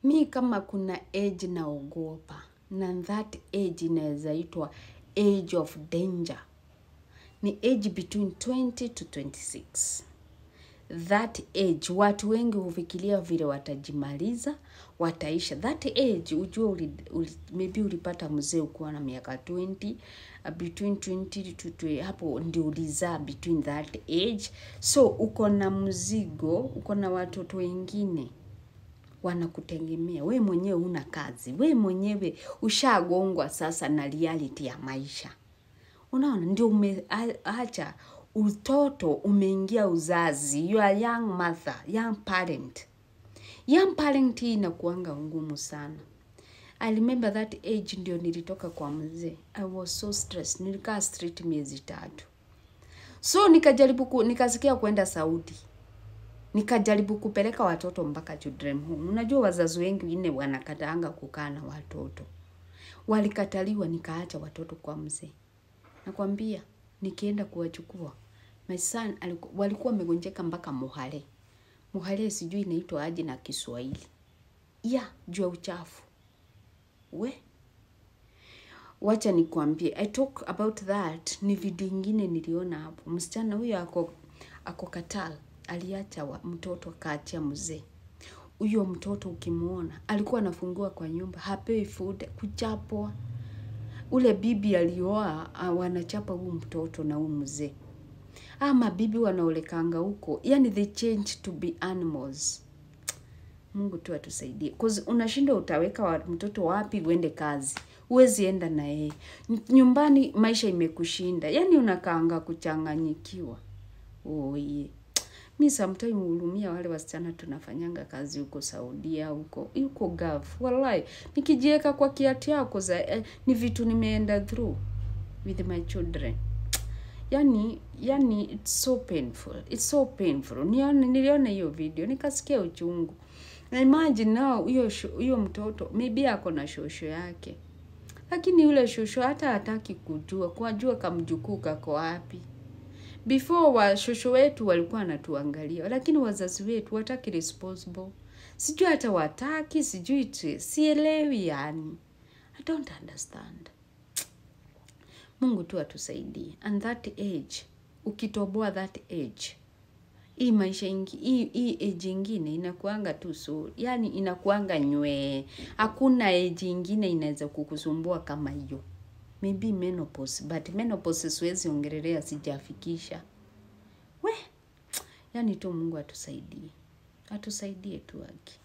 mi kama kuna age naogopa na that age inaweza itwa age of danger ni age between 20 to 26 that age watu wengi hufikiria vile watajimaliza wataisha that age ujue uli, uli, maybe ulipata mzee ukuwa na miaka 20 uh, between 20 to, to hapo ndio ulizaa between that age so uko na mzigo uko na watoto wengine wanakutegemea we mwenyewe una kazi we mwenyewe ushagongwa sasa na reality ya maisha unaona ndio umeacha utoto umeingia uzazi you are young mother young parent young parent hii inakuanga ngumu sana I remember that age ndio nilitoka kwa mzee I was so stressed nilikaa street miezi tatu so nikajaribu ku, nikasikia kwenda Saudi nikajaribu kupeleka watoto mpaka children home. Unajua wazazi wengi wengine wanakataanga kukaa na watoto, walikataliwa, nikaacha watoto kwa mzee. Nakwambia, nikienda kuwachukua my son aliku, walikuwa wamegonjeka mpaka muhale. Muhale sijui inaitwa aje na Kiswahili ya juu ya uchafu we wacha nikwambie i talk about that ni video ingine niliona hapo msichana huyo ako ako katal aliacha wa, mtoto akaachia mzee huyo mtoto ukimwona alikuwa anafungiwa kwa nyumba hapewi food kuchapwa ule bibi alioa uh, wanachapa huu mtoto na huu mzee ama bibi wanaolekanga huko yani they change to be animals Mungu tu atusaidie. Cause unashinda utaweka wa, mtoto wapi uende kazi. Huwezi enda na yeye. Nyumbani maisha imekushinda. Yaani unakaanga kuchanganyikiwa. Oye. Mi sometime hulumia wale wasichana tunafanyanga kazi huko Saudia huko huko Gulf. Wallahi, nikijiweka kwa kiatu yako za eh, ni vitu nimeenda through with my children. Yani, yani it's so painful. It's so painful. Nione, niliona hiyo video nikasikia uchungu. Na imagine now huyo huyo mtoto maybe ako na shosho yake, lakini yule shosho hata hataki kujua kwajua kamjukuu kako wapi. Before wa shosho wetu walikuwa wanatuangalia, lakini wazazi wetu wataki responsible, sijui hata wataki, sijui tu- sielewi, yani I don't understand. Mungu tu atusaidie. And that age, ukitoboa that age hii maisha ingi, hii, hii age ingine inakuanga tu so yani inakuanga nywee hakuna age ingine inaweza kukusumbua kama hiyo maybe menopause but menopause siwezi ongelelea sijafikisha we yani tu mungu atusaidie atusaidie tu aki